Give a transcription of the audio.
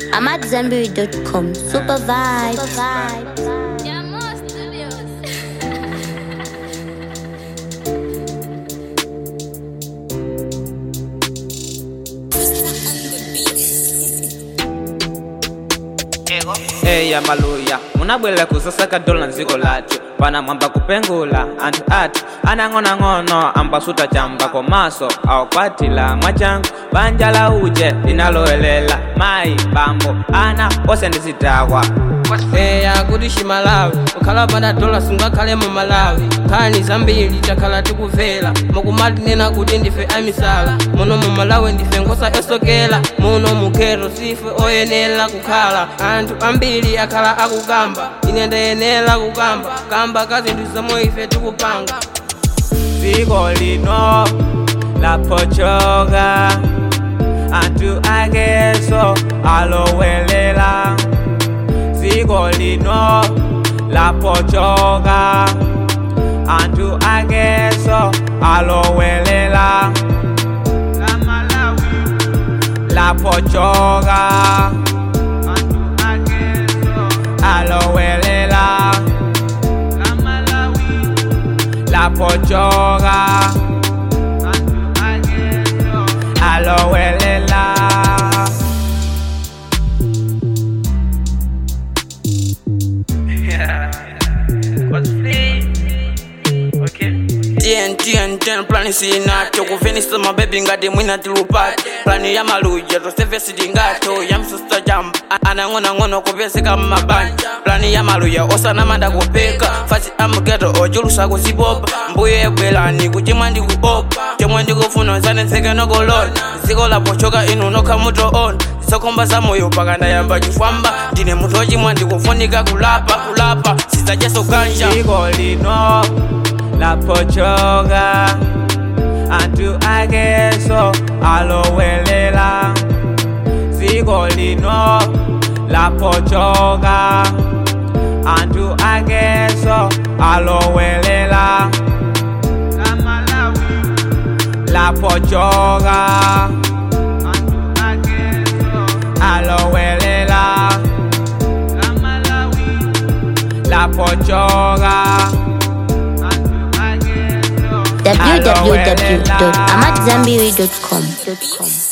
I'm at Zenberry.com. Super vibe. Super vibe. eya maluya munabwelera kusasaka dola nziko lathu pana mwamba kupengula anthu athu anang'onang'ono ambasuta chamba komaso awakwatira mwachangu banja la uje linalowelela mayi bambo ana ose ndizidakwa eya kuti chimalawi kukhala pada dola sungakhale mu malawi nkhani zambiri takhala tikuvera mukumatinena kuti ndife amisala muno mu malawi ndife nkhosa yosokera muno mukheto sife oyenera kukhala anthu ambiri akhala akukamba ine ndayenera kukamba kamba ka zinthu zomwe ife tikupanga dziko lino lapochoka anthu akeso alowelela dziko lino lapochoka anthu akeso alowelela lapochoka anthu akeso alowelela lapochoka anthu akeso alowelela tntn plani sinato kuvenisa mabebi ngati mwina tilupati plani ya maluja tosevesi tingato ya msusta jamba anang'onang'ono kupezeka mmabanja plani ya maluja osanamanda kupeka fasi amugeto ochulusa kuzipopa mbuye bwelani kuchimwa ndikuopa chomwe ndikufuna zanetseke nokolona dziko lapochoka inu nokha mutoona zisakhomba za moyo pakandayamba chifwamba ndine munthu ochimwa ndikufunika kulapa kulapa sizacheso ganja dziko lino lapochoka anthu akeso alowelela dziko lino lapochoka anthu akeso alowelela lapochoka anthu akeso alowelela lapochoka www.amatzambiri.com.